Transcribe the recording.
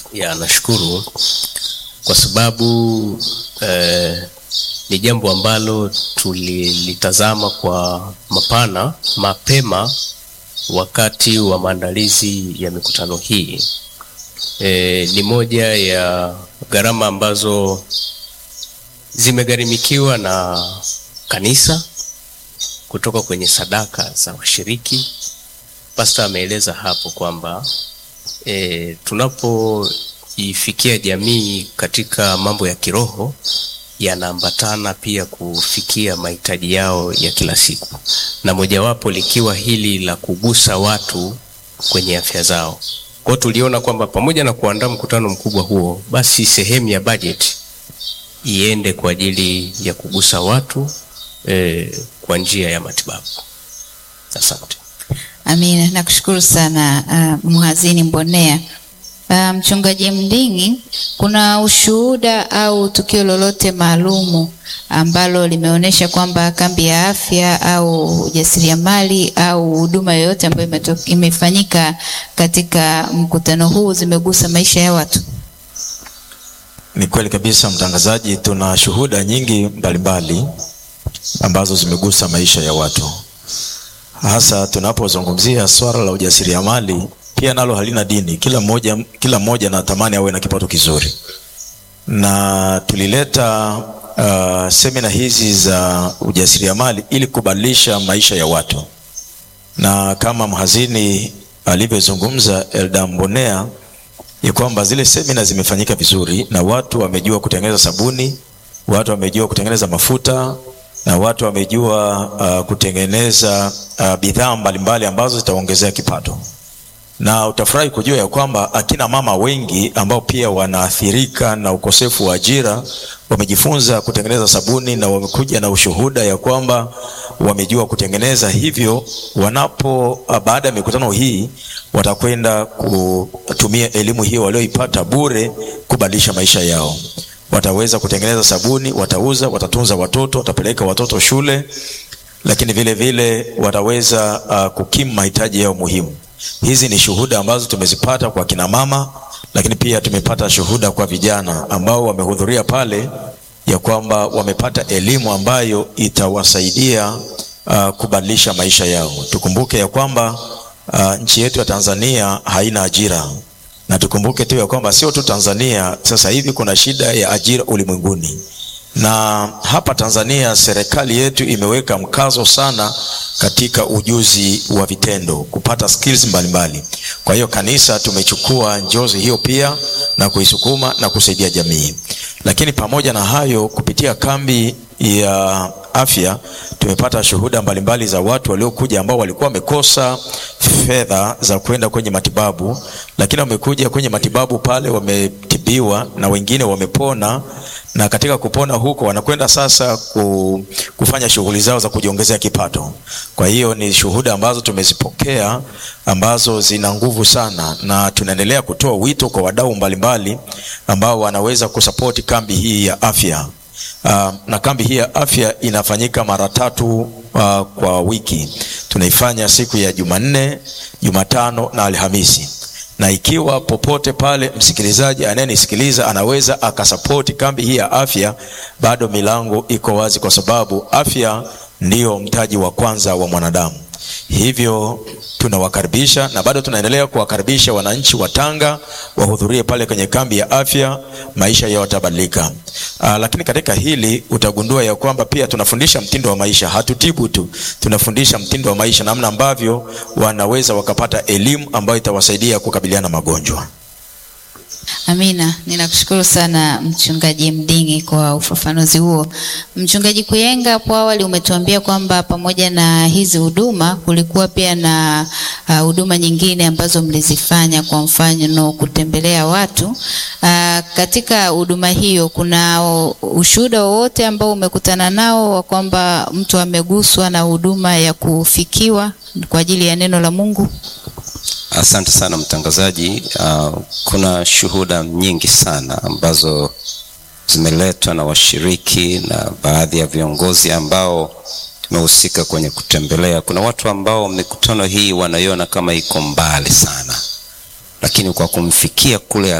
Ya, nashukuru kwa sababu eh, ni jambo ambalo tulilitazama kwa mapana mapema wakati wa maandalizi ya mikutano hii. Eh, ni moja ya gharama ambazo zimegharimikiwa na kanisa kutoka kwenye sadaka za washiriki. Pasta ameeleza hapo kwamba e, tunapoifikia jamii katika mambo ya kiroho yanaambatana pia kufikia mahitaji yao ya kila siku, na mojawapo likiwa hili la kugusa watu kwenye afya zao. Kwa hiyo tuliona kwamba pamoja na kuandaa mkutano mkubwa huo, basi sehemu ya bajeti iende kwa ajili ya kugusa watu e, kwa njia ya matibabu. Asante. Amina, nakushukuru sana uh, mhazini Mbonea. Uh, mchungaji Mding'i, kuna ushuhuda au tukio lolote maalumu ambalo limeonyesha kwamba kambi ya afya au ujasiriamali au huduma yoyote ambayo imeto- imefanyika katika mkutano huu zimegusa maisha ya watu? Ni kweli kabisa mtangazaji, tuna shuhuda nyingi mbalimbali ambazo zimegusa maisha ya watu, hasa tunapozungumzia swala la ujasiriamali. Pia nalo halina dini, kila mmoja kila mmoja anatamani awe na kipato kizuri, na tulileta uh, semina hizi za ujasiriamali ili kubadilisha maisha ya watu, na kama mhazini alivyozungumza Elda Mbonea ya kwamba zile semina zimefanyika vizuri na watu wamejua kutengeneza sabuni, watu wamejua kutengeneza mafuta na watu wamejua uh, kutengeneza uh, bidhaa mbalimbali ambazo zitaongezea kipato, na utafurahi kujua ya kwamba akina mama wengi ambao pia wanaathirika na ukosefu wa ajira wamejifunza kutengeneza sabuni na wamekuja na ushuhuda ya kwamba wamejua kutengeneza hivyo. Wanapo uh, baada ya mikutano hii watakwenda kutumia elimu hiyo walioipata bure kubadilisha maisha yao. Wataweza kutengeneza sabuni, watauza, watatunza watoto, watapeleka watoto shule, lakini vile vile wataweza uh, kukimu mahitaji yao muhimu. Hizi ni shuhuda ambazo tumezipata kwa kina mama, lakini pia tumepata shuhuda kwa vijana ambao wamehudhuria pale, ya kwamba wamepata elimu ambayo itawasaidia uh, kubadilisha maisha yao. Tukumbuke ya kwamba uh, nchi yetu ya Tanzania haina ajira na tukumbuke tu ya kwamba sio tu Tanzania, sasa hivi kuna shida ya ajira ulimwenguni, na hapa Tanzania serikali yetu imeweka mkazo sana katika ujuzi wa vitendo, kupata skills mbalimbali. Kwa hiyo kanisa tumechukua njozi hiyo pia na kuisukuma na kusaidia jamii, lakini pamoja na hayo, kupitia kambi ya afya tumepata shuhuda mbalimbali za watu waliokuja ambao walikuwa wamekosa fedha za kwenda kwenye matibabu, lakini wamekuja kwenye matibabu pale, wametibiwa na wengine wamepona, na katika kupona huko wanakwenda sasa ku, kufanya shughuli zao za kujiongezea kipato. Kwa hiyo ni shuhuda ambazo tumezipokea ambazo zina nguvu sana, na tunaendelea kutoa wito kwa wadau mbalimbali ambao wanaweza kusapoti kambi hii ya afya. Uh, na kambi hii ya afya inafanyika mara tatu uh, kwa wiki. Tunaifanya siku ya Jumanne, Jumatano na Alhamisi, na ikiwa popote pale msikilizaji anayenisikiliza anaweza akasapoti kambi hii ya afya, bado milango iko wazi, kwa sababu afya ndiyo mtaji wa kwanza wa mwanadamu. Hivyo tunawakaribisha na bado tunaendelea kuwakaribisha wananchi wa Tanga wahudhurie pale kwenye kambi ya afya, maisha yao yatabadilika. Aa, lakini katika hili utagundua ya kwamba pia tunafundisha mtindo wa maisha, hatutibu tu, tunafundisha mtindo wa maisha, namna ambavyo wanaweza wakapata elimu ambayo itawasaidia kukabiliana na magonjwa. Amina, ninakushukuru sana mchungaji Mding'i kwa ufafanuzi huo. Mchungaji Kuyenga, hapo awali umetuambia kwamba pamoja na hizi huduma kulikuwa pia na uh, huduma nyingine ambazo mlizifanya, kwa mfano kutembelea watu. Uh, katika huduma hiyo kuna ushuhuda wowote ambao umekutana nao wa kwamba mtu ameguswa na huduma ya kufikiwa kwa ajili ya neno la Mungu? Asante sana mtangazaji. Uh, kuna shuhuda nyingi sana ambazo zimeletwa na washiriki na baadhi ya viongozi ambao tumehusika kwenye kutembelea. Kuna watu ambao mikutano hii wanaiona kama iko mbali sana, lakini kwa kumfikia kule